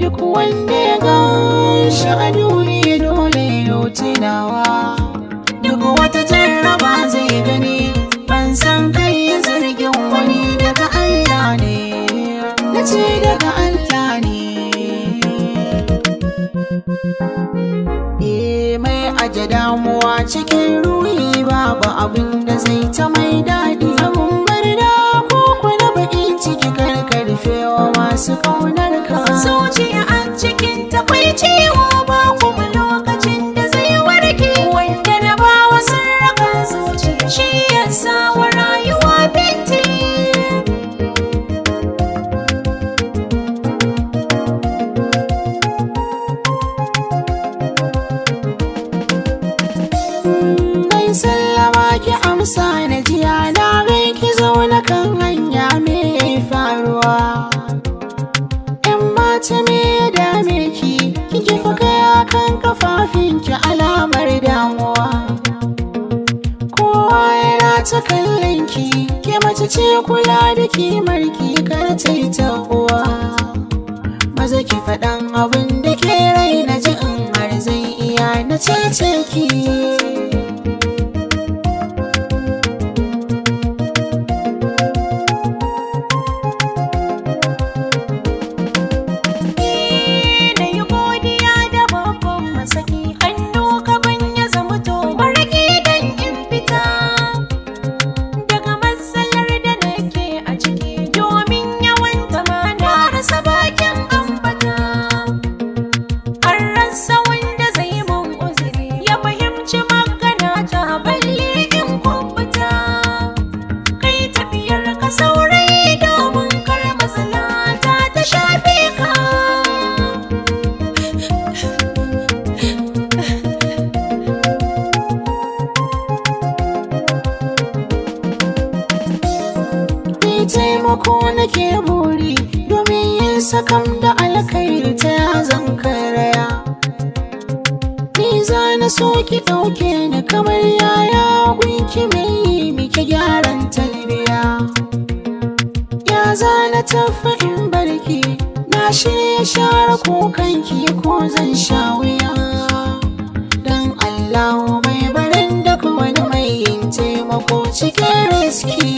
duk wanda ya gan shi a duniya dole ya tunawa duk wata jarraba zai gani ban san kai zargin wani daga Allah ne na ce daga Allah ne Eh mai aje damuwa cikin ruhi babu abin da zai ta mai daɗi abun barda ko kula baƙin ciki karkarfewa masu ƙaunar ka zuciya a cikin takwai ciwo ba kuma lokacin da zai warke wanda na ba wa sarrafa zuciya shi ya sa wa rayuwa binti Mai sallama ki amsa na jiya na gai ki zauna kan hanya me faruwa ‘Yan mata me ya dame ki kike fa kaya kan kafafin ki alamar damuwa Kowa yana ta kallon ki ke mace ce kula da kimar ki kar ta yi tabuwa Maza ki faɗan abin da ke rai na ji in har zai iya na cece ki na yi godiya da babban masaki hannu gaban ya zama to maraki dan in fita daga matsalar da nake a ciki domin yawan zama na rasa bakin ambata an rasa wanda zai mun uzuri ya fahimci magana ta balle in kwamfuta kai tafiyar ka saurayi domin kar matsala ta ta shafe ka Ni taimako nake buri domin yin sakam da alkhairi ta zan karaya. Ni za na so ki ɗauke ni kamar yaya gunki mai yi miki gyaran talbiya. Ya za na tafi in barki na shirya share kukanki ko zan sha wuya. Dan Allah mai barin duk wani mai yin taimako cikin riski.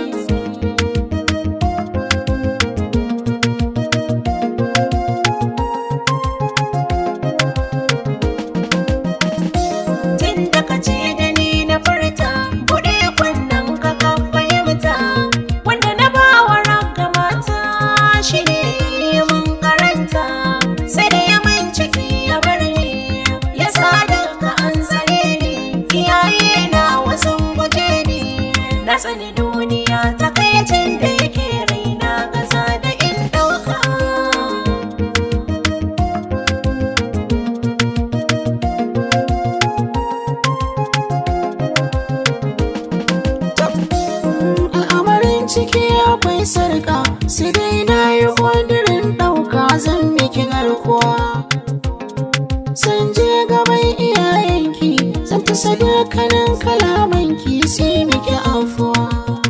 tun da ka ce da ni na furta buɗe kunnen ka ka fahimta wanda na ba wa ranka mata shi ne mun karanta sai da ya man ciki ya bar ni ya sa daga an zare ni iyaye na wasu guje ni na tsani duniya ta kai da yake raina gaza da in ɗauka al'amarin ciki akwai sarka sai dai na yi ƙudurin ɗauka zan miki garkuwa san je gaban iyayenki zan ta sadakanin kalamanki sai miki afuwa